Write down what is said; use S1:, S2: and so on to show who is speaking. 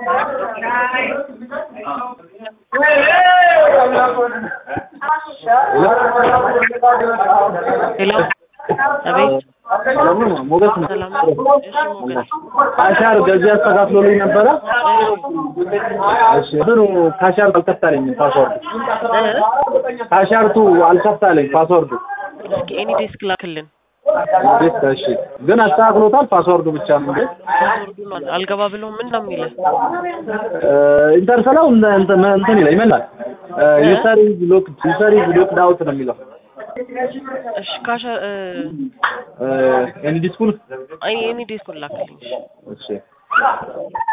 S1: ሄሎ አቤት
S2: ሰላም ነው ሞገስ ነው።
S1: ሰላም ነው። እሺ ሞገስ
S2: ካሻር ገዚህ አስተካክሎልኝ ነበረ። እሺ እንትኑ ካሻር አልከፍታለኝ ፓስወርድ ካሻርቱ አልከፍታለኝ ፓስወርዱ
S1: እስኪ ኤኒ ዴስክ ላክልን።
S2: ቤት እሺ ግን አስተካክሎታል። ፓስወርዱ ብቻ ነው እንዴ
S1: ፓስወርዱ ነው አልገባ ብሎ ምን ነው የሚለው?
S2: ኢንተርሰላው እንትን እንትን ይላል ይመላል ዩሰር ኢዝ ሎክ ዩሰር ኢዝ ሎክድ አውት ነው የሚለው
S1: እሺ ካሻ
S2: ኤኒ ዲስኩል
S1: አይ ኤኒ ዴስኩን ላክልኝ።
S2: እሺ